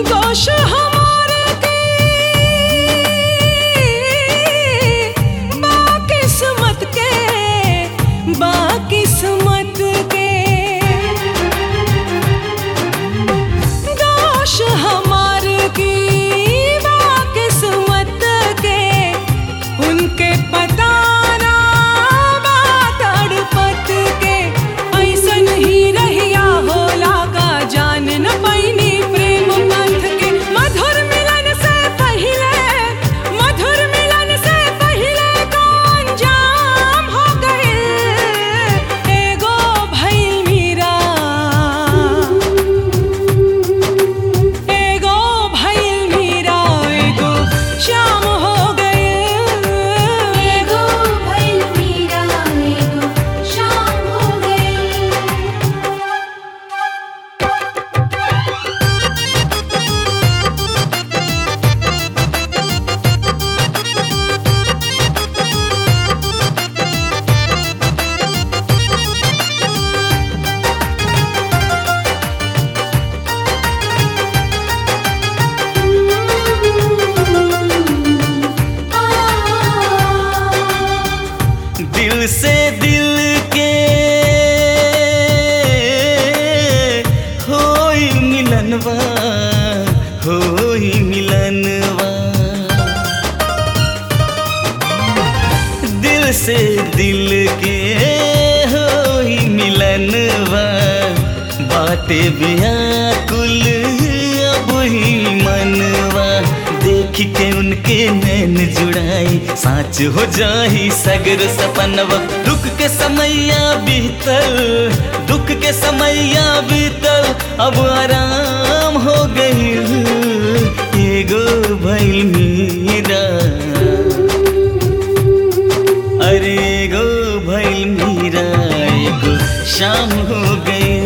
दोष हमारे के बाकिस्मत के बाकिस्मत के दोष हमार की बाकिस्मत के उनके पता ना बात अड़पत के ऐसन ही रहिया होला का जान न पैनी प्रेम पंथ के मधुर मिलन से पहिले मधुर मिलन से पहिले कौन जाम हो गए एगो भइल मीरा एगो भइल मीरा एगो शाम हो गए एगो भइल मीरा एगो शाम हो गइल दिल से दिल के होई मिलनवा होई मिलनवा दिल से दिल के होई मिलनवा बाटे व्याकुल अब ही मनवा देख के उनके नैन जुड़ाई साच हो जाही सगर सपनवा दुख के समैया बीतल दुख के समैया बीतल अब आराम हो गई एगो भइल मीरा अरे एगो भइल मीरा एगो शाम हो गई